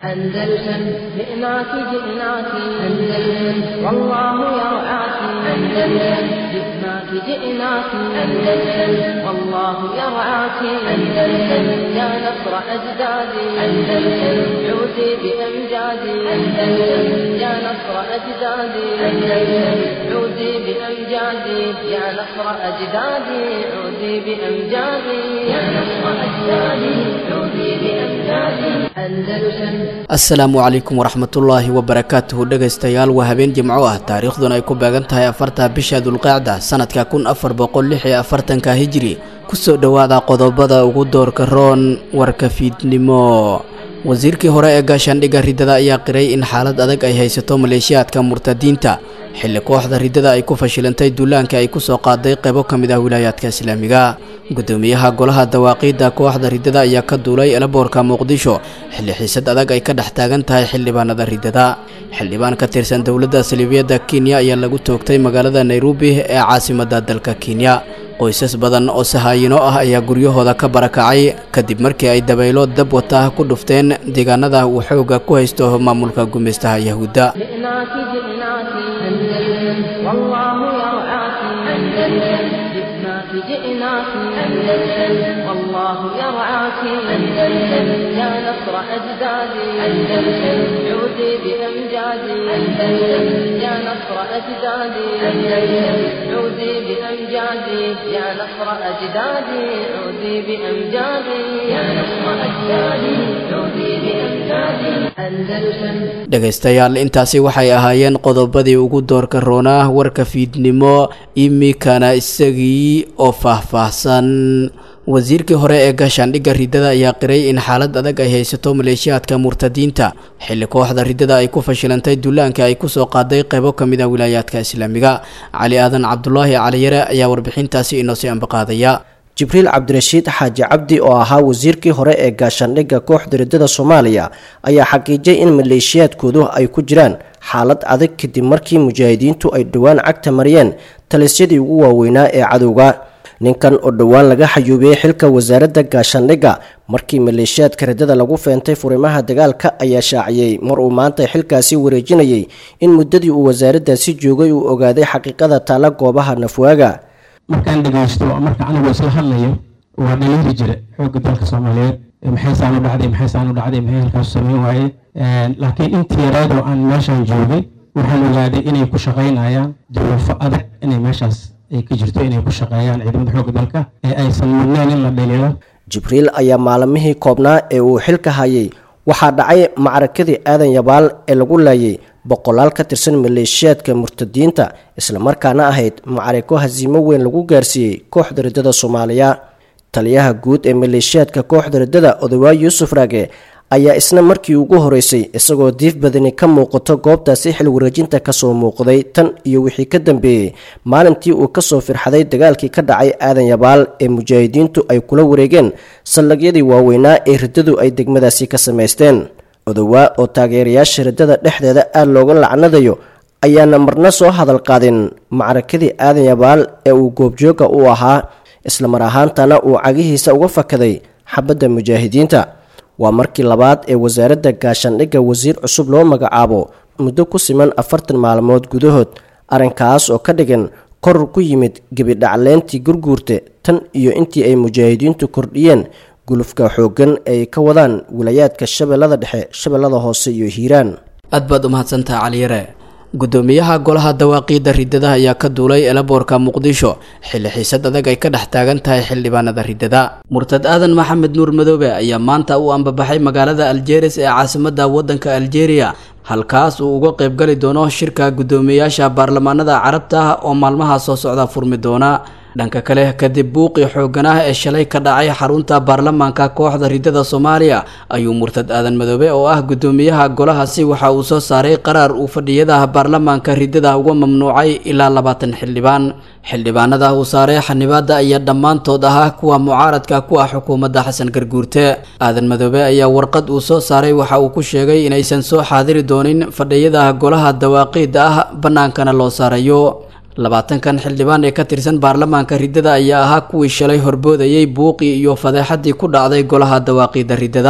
أندلسن جئناك جئناك أندلسن والله يرعاك أندلسن جئناك جئناك أندلسن والله يرعاك أندلسن يا نصر أجدادي أندلسن عودي بأمجادي أندلسن يا نصر أجدادي أندلسن عودي بأمجادي يا نصر أجدادي عودي بأمجادي يا نصر أجدادي عودي بأمجادي أندلسن asalaamu calaykum waraxmatullaahi wabarakaatuhu dhegaystayaal waa habeen jimco ah taariikhduna ay ku beegan tahay afarta bisha dulqaacda sanadka kun afar boqol lix iyo afartanka hijiri kusoo dhowaada qodobada ugu doorka roon warka fiidnimo wasiirkii hore ee gaashaandhigga riddada ayaa qiray in xaalad adag ay haysato maleeshiyaadka murtadiinta xilli kooxda riddada ay ku fashilantay duulaanka ay kusoo qaaday qaybo ka mid ah wilaayaadka islaamiga gudoomiyaha golaha dawaaqiidda kooxda riddada ayaa ka duulay elaboorka muqdisho xilli xiisad adag ay ka dhex taagan tahay xildhibaanada riddada xildhibaan ka tirsan dowladda saliibiyadda kenya ayaa lagu toogtay magaalada nairobi ee caasimadda dalka kenya qoysas badan oo sahaayino ah ayaa guryahooda ka barakacay kadib markii ay dabaylo dab wata ku dhufteen deegaanada uu xooga ku haysto maamulka gumeystaha yahuudda جئناك جئناك أندلسن والله يرعاك أندلسن جئناك جئناك أندلسن والله يرعاك أندلسن يا نصر أجدادي أندلسن عودي بأمجادي أندلسن يا نصر أجدادي أندلسن عودي بأمجادي يا نصر أجدادي عودي بأمجادي يا نصر أجدادي عودي بأمجادي أندلسن dhegaystayaal intaasi waxay ahaayeen qodobadii ugu doorka roonaa warka fiidnimo imikana isagii oo faahfaahsan wasiirkii hore ee gaashaandhigga riddada ayaa qiray in xaalad adag ay haysato maleeshiyaadka murtadiinta xilli kooxda riddada ay ku fashilantay duulaanka ay kusoo qaaday qaybo ka mid ah wilaayaadka islaamiga cali aadan cabdulaahi caliyare ayaa warbixintaasi inoo sii ambaqaadaya jibriil cabdirashiid xaaji cabdi oo ahaa wasiirkii hore ee gaashaandhigga kooxda riddada soomaaliya ayaa xaqiijiyay in maleeshiyaadkoodu ay ku jiraan xaalad adag kadib markii mujaahidiintu ay dhowaan cagta mariyeen talisyadii ugu waaweynaa ee cadowga ninkan oo dhowaan laga xayuubiyey xilka wasaaradda gaashaandhigga markii maleeshiyaadka riddada lagu feentay furimaha dagaalka ayaa shaaciyey mar uu maanta xilkaasi wareejinayay in muddadii uu wasaaraddaasi joogay uu ogaaday xaqiiqada taalla goobaha nafwaaga markaan dhegaysto marka anigu isla hadlayo waa dhaliiri jira xoogga dalka soomaaliyeed maxay saan u dhacday maxay saan u dhacday maxay halkaas sameyn waaye laakiin intii yareedoo aan meeshaan joogay waxaan ogaaday inay ku shaqaynayaan duruufo adag inay meeshaas ay ka jirto inay ku shaqeeyaan ciidamada xoogga dalka ee aysan mudneen in la dhaliilo jibriil ayaa maalmihii koobnaa ee uu xilka hayay waxaa dhacay macrakadii aadan yabaal ee lagu laayay boqolaal ka tirsan maleeshiyaadka murtadiinta islamarkaana ahayd macariko hasiimo weyn lagu gaarsiiyey kooxda riddada soomaaliya taliyaha guud ee maleeshiyaadka kooxda riddada odawaa yuusuf raage ayaa isna markii ugu horeysay isagoo diif badani ka muuqato goobtaasi xil wareejinta kasoo muuqday tan iyo wixii ka dambeeyey maalintii uu kasoo firxaday dagaalkii ka dhacay aadan yabaal ee mujaahidiintu ay kula wareegeen sallagyadii waaweynaa ee riddadu ay degmadaasi ka samaysteen odowaa oo taageerayaasha riddada dhexdeeda aad looga lacnadayo ayaana marna soo hadal qaadin macrakadii aadan yabaal ee uu goobjooga u ahaa islamar ahaantana uu cagihiisa uga fakaday xabadda mujaahidiinta waa markii labaad ee wasaaradda gaashaandhigga wasiir cusub loo magacaabo muddo ku siman afartan maalmood gudahood arrinkaas oo ka dhigan koror ku yimid gebidhacleyntii gurguurta tan iyo intii ay mujaahidiintu kordhiyeen gulufka xooggan ay ka wadaan wilayaadka shabeellada dhexe shabeellada hoose iyo hiiraan aad baad u mahadsantaha caliyare gudoomiyaha golaha dawaaqiidda riddada ayaa ka duulay elaboorka muqdisho xilli xiisad adag ay ka dhex taagan tahay xildhibaanada riddada murtad aadan maxamed nuur madoobe ayaa maanta u ambabaxay magaalada aljeris ee caasimadda waddanka aljeeriya halkaas uu uga qaybgali doono shirka guddoomiyayaasha baarlamaanada carabta ah oo maalmaha soo socda furmi doona dhanka kale kadib buuqii xooggan ah ee shalay ka dhacay xarunta baarlamaanka kooxda riddada soomaaliya ayuu murtad aadan madoobe oo ah guddoomiyaha golahaasi waxa uu soo saaray qaraar uu fadhiyadaha baarlamaanka riddada uga mamnuucay ilaa labaatan xildhibaan xildhibaanada uu saaray xanibaada ayaa dhammaantood ahaa kuwa mucaaradka ku ah xukuumadda xasan garguurte aadan madoobe ayaa warqad uu soo saaray waxa uu ku sheegay inaysan soo xaadiri doonin fadhiyadaha golaha dawaaqiida ah bannaankana loo saarayo labaatankan xildhibaan ee ka tirsan baarlamaanka riddada ayaa ahaa kuwii shalay horboodayay buuqii iyo fadeexadii ku dhacday golaha dawaaqiida riddada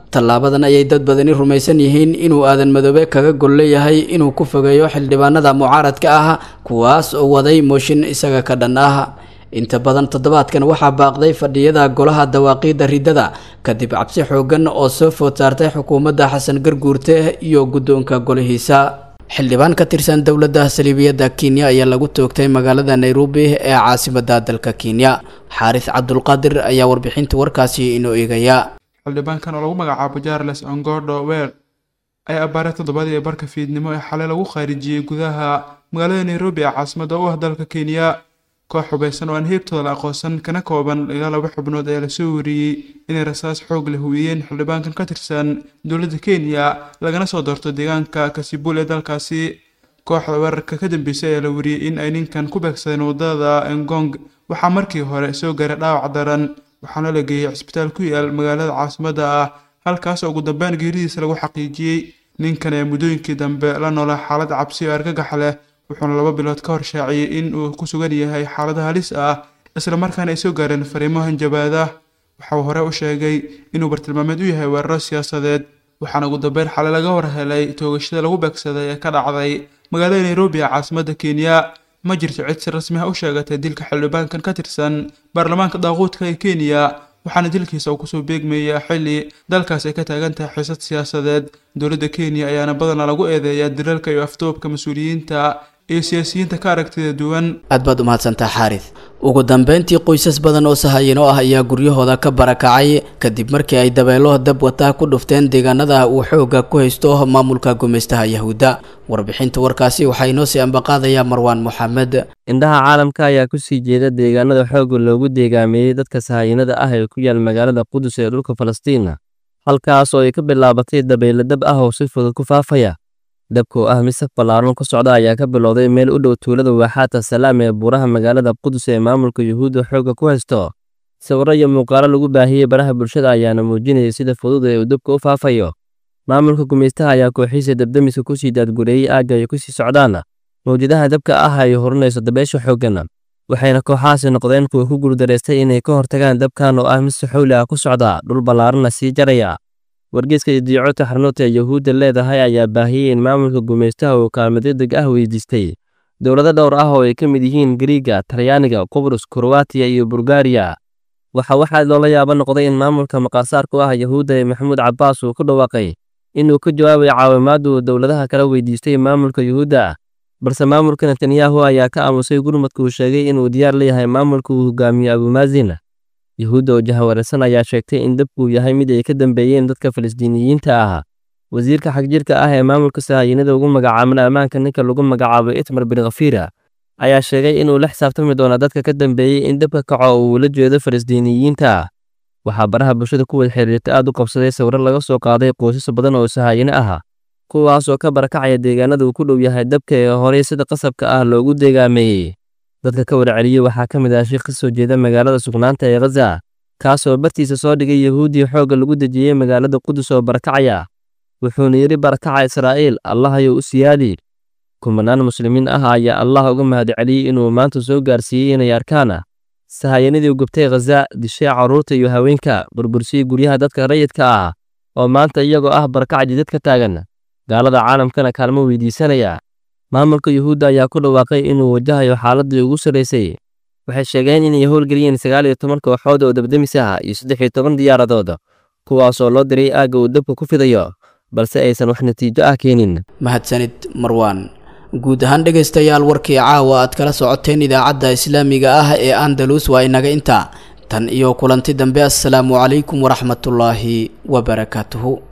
tallaabadan ayay dad badani rumaysan yihiin inuu aadan madoobe kaga gol leeyahay inuu ku fogeeyo xildhibaanada mucaaradka ah kuwaas oo waday mooshin isaga ka dhan ah inta badan toddobaadkan waxaa baaqday fadhiyada golaha dawaaqiidda riddada kadib cabsi xoogan oo soo food saartay xukuumadda xasan garguurte iyo guddoonka golihiisa xildhibaan ka tirsan dowladda saliibiyadda kenya ayaa lagu toogtay magaalada nairobi ee caasimadda dalka kenya xaaris cabdulqaadir ayaa warbixinta warkaasi inoo eegaya xildhibaankan oo lagu magacaabo jarles ongodo weer ayaa abbaaray toddobadii barka fiidnimo ee xalay lagu khaarijiyey gudaha magaalada nairobi ee caasimadda u ah dalka kenya koox hubaysan oo aan heebtooda la aqoonsan kana kooban ilaa laba xubnood ayaa lasoo wariyey inay rasaas xoog la hubiyeen xildhibaankan ka tirsan dowladda kenya lagana soo doorto deegaanka kasibul ee dalkaasi kooxda weerarka ka dambeysay ayaa la wariyey in ay ninkan ku beegsadeen wadada engong waxaa markii hore soo gaaray dhaawac daran waxaana la geeyey cisbitaal ku yaal magaalada caasimadda ah halkaas oo ugu dambeyn geeridiisa lagu xaqiijiyey ninkan ee muddooyinkii dambe la noolaa xaalad cabsi oo argagax leh wuxuuna laba bilood ka hor shaaciyey in uu ku sugan yahay xaalada halis ah isla markaana ay soo gaareen fariimo hanjabaada waxauu hore u sheegay inuu bartilmaameed u yahay weeraro siyaasadeed waxaana ugu dambeyn xalay laga warhelay toogashada lagu beegsaday ee ka dhacday magaalada nairobi ee caasimadda kenya ma jirto cid si rasmi ah u sheegatay dilka xildhibaankan ka tirsan baarlamaanka daaquudka ee kenya waxaana dilkiisa uu kusoo beegmayaa xilli dalkaas ay ka taagan tahay xiisad siyaasadeed dowladda kenya ayaana badanaa lagu eedeeyaa dilalka iyo afduubka mas-uuliyiinta iyo siyaasiyiinta ka aragtida duwan aad baad umahadsantaa xaaris ugu dambeyntii qoysas badan oo sahayino ah ayaa guryahooda ka barakacay kadib markii ay dabeelo dab wataa ku dhufteen deegaanada uu xooga ku haysto maamulka gumaystaha yahuudda warbixinta warkaasi waxaa inoo sii ambaqaadayaa marwaan moxamed indhaha caalamka ayaa ku sii jeeda deegaanada xoogga loogu deegaameeyey dadka sahayinada ah ee ku yaal magaalada qudus ee dhulka falastiina halkaas oo ay ka bilaabatay dabeyle dab ah oo si fudud ku faafaya dabka oo ah mid saf ballaaran ku socda ayaa ka bilowday meel u dhow tuulada waaxaata salaam ee buuraha magaalada qudus ee maamulka yuhuudda xoogga ku haysto sawirro iyo muuqaalo lagu baahiyey baraha bulshada ayaana muujinayay sida fudud ee uu dabka u faafayo maamulka gumaystaha ayaa kooxiisa dabdamiska ku sii daadgureeyey aagga ay ku sii socdaan mawjadaha dabka ah ay horinayso dabeesha xooggan waxayna kooxahaasi noqdeen kuwa ku guuldareystay inay ka hortagaan dabkan oo ah mid si xowli ah ku socda dhul ballaaranna sii jaraya wargeyska idiicota xarnuurta ee yuhuudda leedahay ayaa baahiyey in maamulka gumaystaha uu kaalmo degdeg ah weydiistay dowlado dhowr ah oo ay ka mid yihiin gariiga talyaaniga qubrus kroatiya iyo bulgariya waxa waxaa loola yaabo noqday in maamulka maqaasaarku ah yuhuudda ee maxamuud cabbaas uu ku dhawaaqay inuu ka jawaabayo caawimaadda uu dowladaha kala weydiistay maamulka yuhuudda balse maamulka netanyahu ayaa ka aamusay gurmadka uu sheegay inuu diyaar leeyahay maamulka uu hogaamiyo abumaazin yuhuudda oo jahawareersan ayaa sheegtay in dabkuu yahay mid ay ka dambeeyeen dadka falastiiniyiinta ah wasiirka xagjirka ah ee maamulka sahayinada ugu magacaaban ammaanka ninka lagu magacaabo itmar bin khafira ayaa sheegay inuu la xisaabtami doono dadka ka dambeeyey in dabka kaco uu la jeedo falastiiniyiinta waxaa baraha bulshada ku wada xiriirtay aad u qabsaday sawiro laga soo qaaday qoysas badan oo sahayino ah kuwaas oo ka barakacaya deegaanada uu ku dhow yahay dabka ee horey sida qasabka ah loogu deegaameeyey dadka ka warceliyey waxaa ka mid ah shiikh ka soo jeeda magaalada sugnaanta ee khaza kaasoo bartiisa soo dhigay yahuudiya xoogga lagu dejiyey magaalada qudus oo barakacaya wuxuuna yidhi barakaca israa'iil allahayow u siyaadi kumanaan muslimiin ah ayaa allah uga mahadceliyey inuu maanta soo gaarsiiyey inay arkaan sahayanadii gubtay khaza dishay carruurta iyo haweenka burbursiyey guryaha dadka rayidka ah oo maanta iyagoo ah barakac jidad ka taagan gaalada caalamkana kaalmo weydiisanaya maamulka yuhuudda ayaa ku dhawaaqay inuu wajahayo xaaladii ugu sarraysay waxay sheegeen inay howlgeliyeen sagaal iyo toban kooxood oo dabdamis ah iyo saddex iyo toban diyaaradood kuwaas oo loo diray aagga uu dabka ku fidayo balse aysan wax natiijo ah keenin mahadsanid marwaan guud ahaan dhegaystayaal warkii caawa aad kala socoteen idaacadda islaamiga ah ee andalus waa inaga intaa tan iyo kulanti dambe assalaamu calaykum waraxmatullaahi wabarakaatuhu